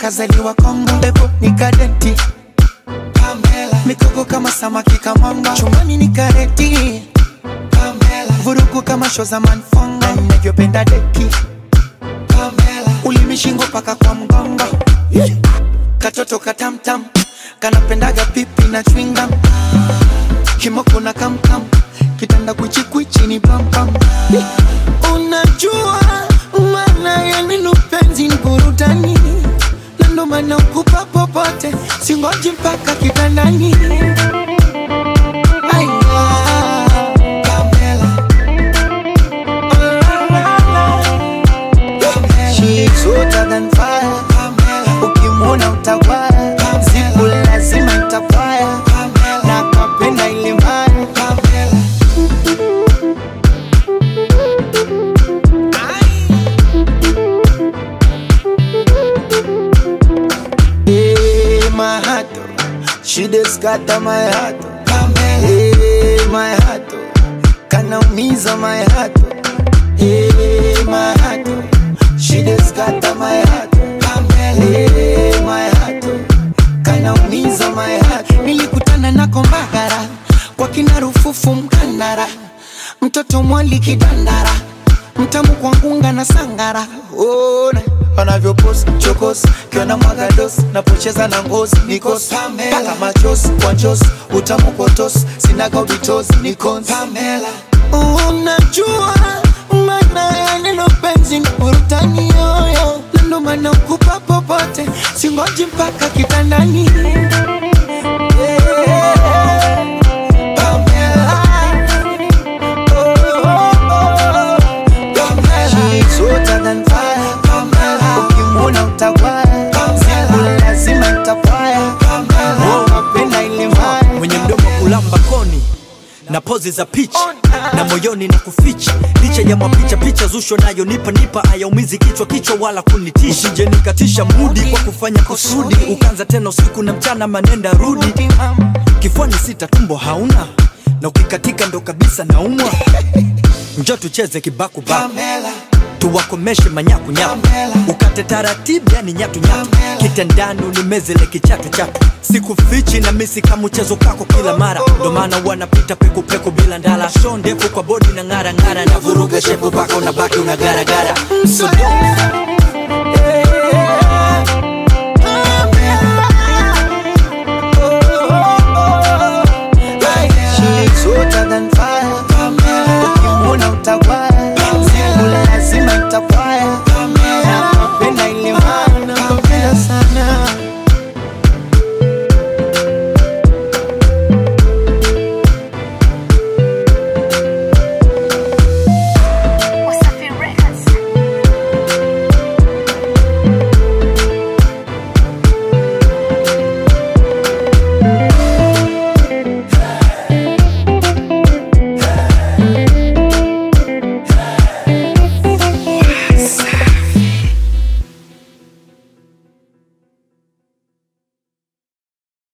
kazaliwa Kongo, pepo ni kadenti Pamela, mikoko kama samaki kamanga, chumbani ni kareti Pamela, vurugu kama show za manfonga, ninavyopenda deki Pamela, ulimi shingo paka kwa mgongo yeah. Katoto katamtam kanapendaga pipi na chwinga kimoko na kamkam kitanda kwichikwichi ni pampam yeah. Unajua maana ya neno penzi ni burudani, na ndo maana ukupa popote, singoji mpaka kitandani. Aya, Pamela. Oh, la, la, la. She's hotter than fire. Ukimwona utawaya, siku lazima itafaya, na kapenda ile mbaya. Hey, my heart, oh. she just scatter my heart. oh. Hey, my heart, oh. kanaumiza my heart. oh. Hey, my heart, oh. she just scatter my heart. oh. Hey, my heart, oh. kanaumiza my heart. Nilikutana na kombagara kwa kina Rufufu Mkandara, mtoto mwali kidandara, mtamu kwa ngunga na sangara. Ona wanavyopost chokos kiona mwaga dos napocheza na ngozi nikos paka machos kwa njos utamu kotos sinaga ubitos nikons Pamela unajua maana ya neno penzi ni burutani yoyo na ndo maana ukupa popote singoji mpaka kitandani Yeah. Pamela. Oh, oh, oh. Pamela. She's hotter than fire. Ukimwona utawaya, siku lazima itafaya. Oh, napenda ile mbaya. mwenye mdomo kulamba koni na pozi za picha na moyoni na kuficha licha ya mapicha picha zusho nayo nipa nipa ayaumizi kichwa kichwa wala kunitisha usije nikatisha mudi kwa kufanya kusudi ukanza tena usiku na mchana manenda rudi kifuani sita tumbo hauna na ukikatika ndo kabisa naumwa njo tucheze kibakubaku Pamela. tuwakomeshe manyakunyaku ukate taratibu yani nyatunyatu kitandani unimezele kichatu chatu sikufichi na misi kama mchezo kako kila mara ndo maana wanapita pekupeku bila ndala sho ndefu kwa bodi na ng'ara ng'ara na vuruga shepu paka unabaki unagaragara so She's hotter than